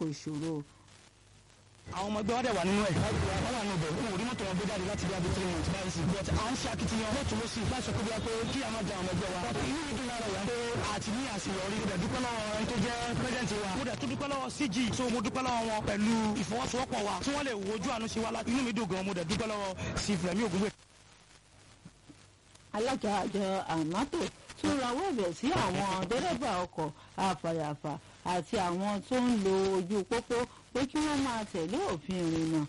ìṣòro. àwọn ọmọ ẹgbẹ́ wa dẹ̀ wà nínú ẹ̀. wọ́n wà nínú ibẹ̀ wọn ò rí mọ́tò wọn gbé jáde láti bí abẹ́ three months báyìí sí. but à ń ṣe akitiyan lọ́tún ló sì láti sọ pé bí wọ́n pé kí a máa da àwọn ẹgbẹ́ wa. inú mi dùn lára ìyá pé àti ní àṣeyọrí mo dẹ̀ dúpẹ́ lọ́wọ́ ẹni tó jẹ́ president wa. mo dẹ̀ tún dúpẹ́ lọ́wọ́ CG so mo dúpẹ́ lọ́wọ́ wọn pẹ̀lú ìfọwọ́sowọ́pọ̀ wa tí wọ́n lè wojú àánú ṣe wa láti inú mi dùn gan mo dẹ̀ dúpẹ́ lọ́wọ́ sí Fẹ́mi Ògúngbè. alága àjọ àmátò tún rawọ́ ẹ̀bẹ̀ sí àwọn dẹ́rẹ́bà ọkọ̀ àfàyàfà àti àwọn tó ń lo ojú pópó pé kí wọ́n máa tẹ̀lé òfin ìrìnnà